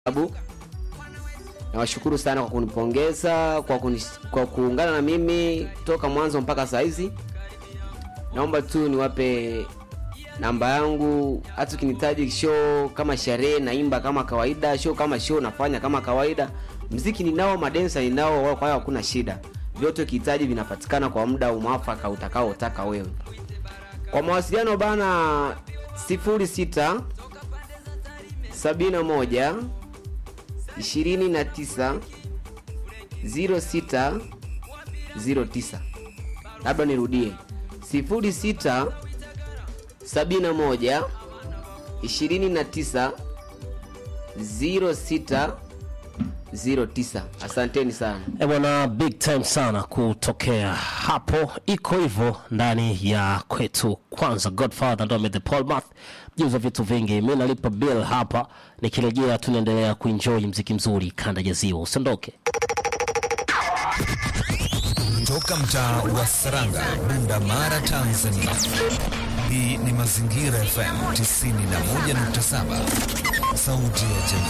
sababu nawashukuru sana kwa kunipongeza kwa, kuni, kwa kuungana na mimi toka mwanzo mpaka saa hizi naomba tu niwape namba yangu hata ukinihitaji show kama sherehe naimba kama kawaida show kama show nafanya kama kawaida mziki ninao madensa ninao kwa hiyo hakuna shida vyote ukihitaji vinapatikana kwa muda mwafaka utakaotaka wewe kwa mawasiliano bana 06 71 29 06 09 labda nirudie 06 71 29 06 09 asanteni sana E bwana, big time sana kutokea hapo. Iko hivyo ndani ya kwetu. Kwanza Godfather ndo the Paul Math juza vitu vingi. Mi nalipa bill hapa, nikirejea tunaendelea kuenjoy mziki mzuri kanda ya ziwa. Usiondoke. Toka mtaa wa Saranga, Bunda Mara, Tanzania. Hii ni Mazingira FM 91.7, sauti ya jamii.